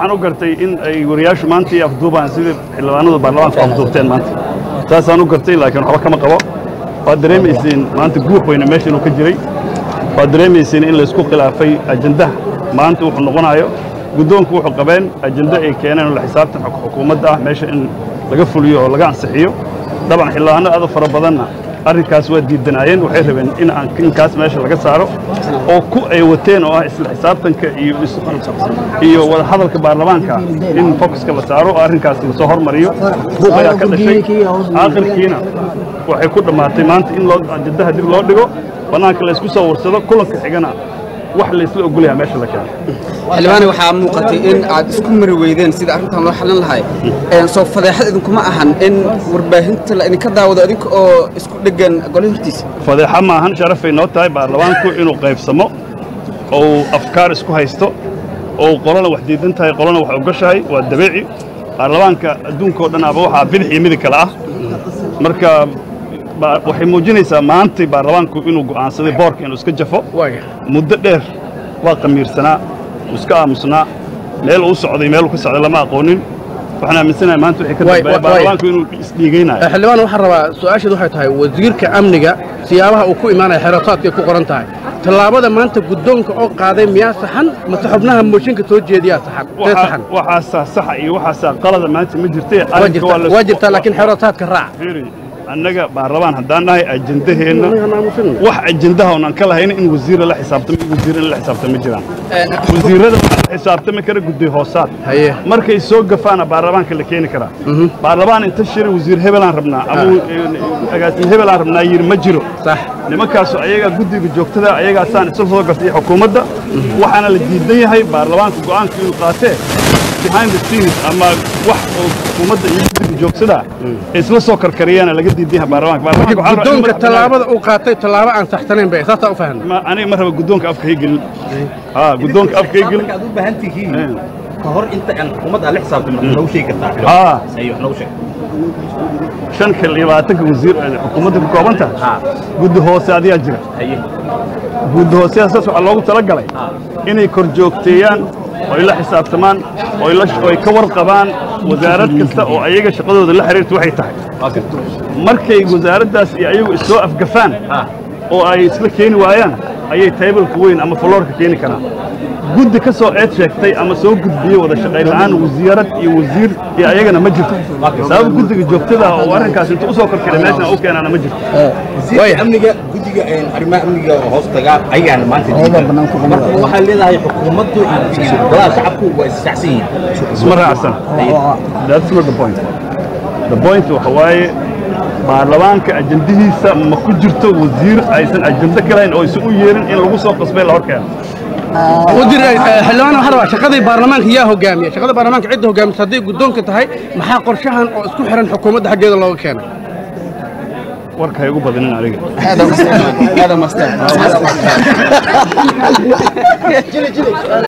waxaan u gartay in ay wariyaashu maanta iyo afduubaan sidii xildhibaanadu baarlamaanka afduubteen maanta taasaan u gartay laakiin waxba kama qabo waad dareemayseen maanta guux weyne meesha inuu ka jiray waad dareemayseen in laysku khilaafay ajendaha maanta wuxuu noqonayo guddoonku wuxuu qabeen ajende ay keeneen oo la xisaabtan xukuumadda ah meesha in laga fuliyo oo laga ansixiyo dabcan xildhibaano aad u fara badanna arrinkaas waa diidanaayeen waxay rabeen in aan inkaas meesha laga saaro oo ku ay wateen oo ah isla xisaabtanka iyo iyo wada hadalka baarlamaanka in focuska la saaro oo arrinkaas lasoo hormariyo buuq ayaa ka dhashay aakhirkiina waxay ku dhammaatay maanta in loo ajendaha dib loo dhigo bannaanka la isku soo warsado kulanka xigana wax la isla ogolyaha meesha la keeno xildhibaane waxaa muuqatay in aad isku mari weydeen sida arrintan loo xallin lahay soo fadeexad idinkuma ahan in warbaahinta la idinka daawado idinka oo isku dheggan gole hortiisa fadeexa maahan sharafay noo tahay baarlamaanku inuu qaybsamo ou afkaar isku haysto ou qolona wax diidan tahay qolona wax ogashahay waa dabeeci baarlamaanka adduunka oo dhan aba waxaa bidix iyo midig kale ah marka waxay muujinaysaa maantay baarlamaanku inuu go'aansaday boorka inuu iska jafo muddo dheer waa qamiirsanaa uu iska aamusnaa meel uu socday meel uu ka socday lama aqoonin waxaan aaminsanahay maanta wixii ka dambeeya baarlamaanku inuu isdhiigaynayo xildhibaan waxaan rabaa su-aasheedu waxay tahay wasiirka amniga siyaabaha uu ku imaanaya xeerataadkay ku qoran tahay tallaabada maanta guddoonka oo qaaday miyaa saxan mase xubnaha mooshinka soo jeediyaa saxan see saxan waxaasaa saxa iyo waxaasaa qalada maanta ma jirtee waa jirtaa laakiin xeerataadka raac annaga baarlamaan haddaan nahay ajendaheenna wax ajendaha oonaan ka lahayna in wasiira la xisaabtamo iyo wasiir in la xisaabtamo jiraan wasiirrada waxaa la xisaabtami kara gudday hoosaad markay soo gafaana baarlamaanka la keeni karaa baarlamaan inta shira wasiir hebelaan rabnaa ama agaasim hebelaan rabnaa yidhi ma jiro nimankaasu ayagaa guddiga joogtada ayagaasaan isla soo gartay xukuumadda waxaana la diidan yahay baarlamaanka go'aanka inuu qaatee behind the scenes ama wax oo xukuumadda iyo guddiga joogtada isla soo karkariyaana laga diidan yahay baarlamaanka guddoonka tallaabada uu qaatay tallaabo aan saxsanayn bay saasaa u fahanay aniga ma raba guddoonka afka hay gelin haa guddoonka afka hay gelin aad u baahan tihiin ka hor inta aan xukuumadda aan la xisaabtan wax noogu sheegi kartaa haa ayo wax noogu sheeg shan kal iyo labaatanka wasiir ay xukuumadda ka kooban tahay guddi hoose adiyaa jira haye guddi hooseyadaas waxaa loogu tala galay inay kor joogteeyaan oo ay la xisaabtamaan oo ay la- oo ay ka warqabaan wasaarad kasta oo ayaga shaqadooda la xiriirta waxay tahay markay wasaaraddaas iyo ayagu is soo afgafaan oo ay isla keeni waayaan ayay taybalka weyn ama faloorka keeni karaan guddi ka soo eed sheegtay ama soo gudbiyey wada shaqayn la'aan wasiirad iyo wasiir iyo ayagana ma jirto sabab guddiga joogtada ah oo arrinkaas inta u soo korkiray meeshan u keenaana ma jirto wasiirka amniga guddiga arrimaha amniga oo hoos tagaa ayaana maanta diidan marka waxaa leedahay xukuumaddu iyo golaha shacabku waa isjacsan yihiin isma raacsan that's not the point the point waxa waaye baarlamaanka ajendihiisa ma ku jirto wasiir aysan ajendo ka lahayn oo isu u yeerin in lagu soo qasbay la hor keeno wasiir xildhibaan waxaan rabaa shaqadii baarlamaanka yaa hogaamiya shaqada baarlamaanka cidda hogaamisa hadday guddoonka tahay maxaa qorshahan oo isku xiran xukuumadda xaggeeda looga keenay warka ha igu badinin aniga هذا مستوى